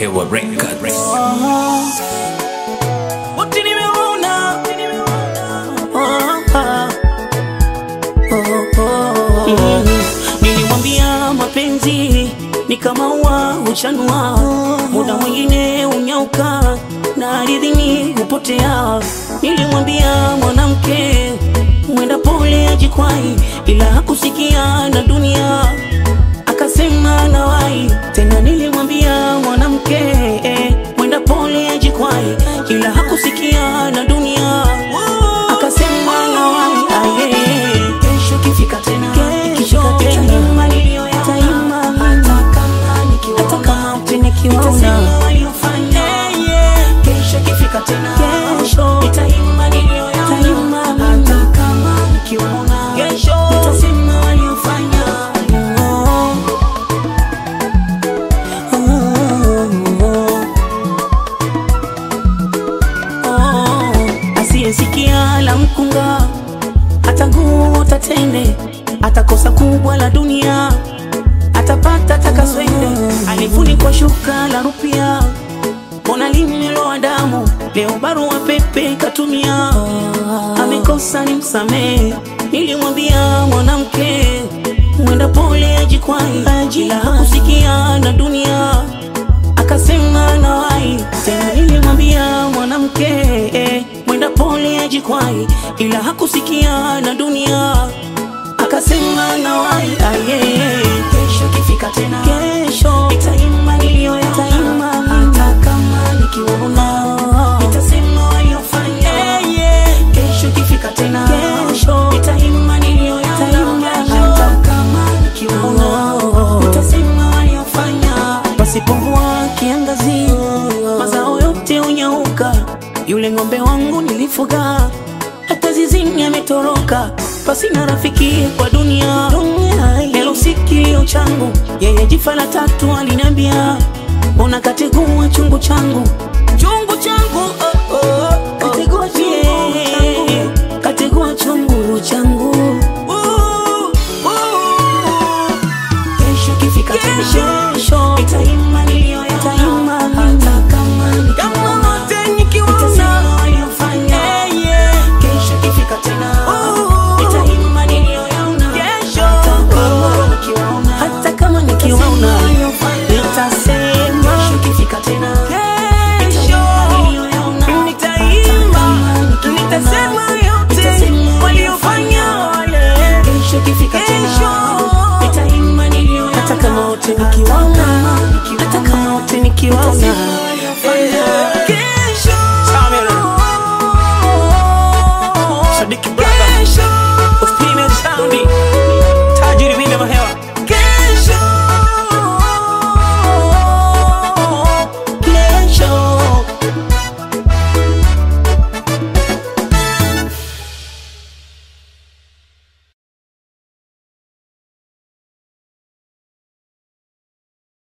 Hewa Records. Wote nimeona. Oh, ah. Oh, oh. Mm. Nilimwambia mapenzi ni kama ua huchanua, muda mwingine unyauka na ardhini hupotea. Nilimwambia mwanamke mwenda pole ajikwai, ila hakusikia na dunia akasema nawai tena. Nilimwambia mwanamke eh, mwenda pole ajikwai, ila hakusikia na dunia akasema nawai aye. Kesho ikifika tena, ikifika tena, ima niliyoyaona, hata kama nikiwaona, hata kama utinikiwaona, nitasema waliofanya. Kesho ikifika tena, kesho nitaimba niliyoyaona, hata kama nikiwaona, kesho nitasema waliofanya. Oh, oh, oh. Oh, asiyesikia la mkunga hata nguo tatende, atakosa kubwa la dunia, atapata takaswende. Alifunikwa shuka la rupia, mbona limeloa damu, leo barua pepe katumia, amekosa ni msamehe. Nilimwambia mwanamke mwenda pole ajikwai, ila hakusikia na dunia akasema nawai tena. Nilimwambia mwanamke eh, mwenda pole ajikwai, ila hakusikia na dunia akasema nawai aye. Kesho ikifika tena, kesho nitaimba niliyoyaona, hata kama nikiwaona nitasema waliofanya. Kesho ikifika tena, kesho nitaimba niliyoyaona, hata kama nikiwaona nitasema waliofanya. Pasipo mvua kiangazi, mazao yote hunyauka. Yule ng'ombe wangu nilifuga, hata zizini ametoroka. Pasina rafiki kwa dunia, leo si kilio changu. Yeye jifa la tatu aliniambia, mbona kategua chungu changu, chungu changu oh, oh, oh. kategua chungu changu, kategua chungu changu